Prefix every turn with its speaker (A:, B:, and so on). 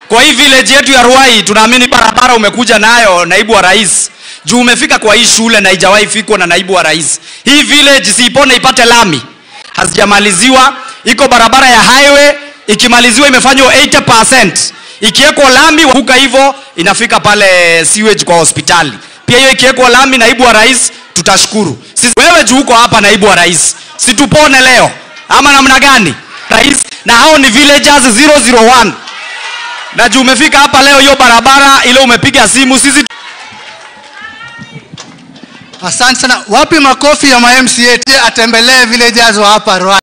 A: kwa hii village yetu ya Ruai tunaamini barabara umekuja nayo naibu wa rais juu umefika kwa hii shule na haijawahi fikwa na naibu wa rais hii village siipone ipate lami hazijamaliziwa iko barabara ya highway ikimaliziwa imefanywa 80% ikiwekwa lami huka hivyo inafika pale sewage kwa hospitali pia hiyo ikiwekwa lami naibu wa rais tutashukuru sisi wewe juu uko hapa naibu wa rais situpone leo ama namna gani rais na hao ni villagers 001 na juu umefika hapa leo hiyo barabara ile umepiga simu sisi
B: Asante sana. Wapi makofi ya ma MCA atembelee villagers wa hapa Ruai?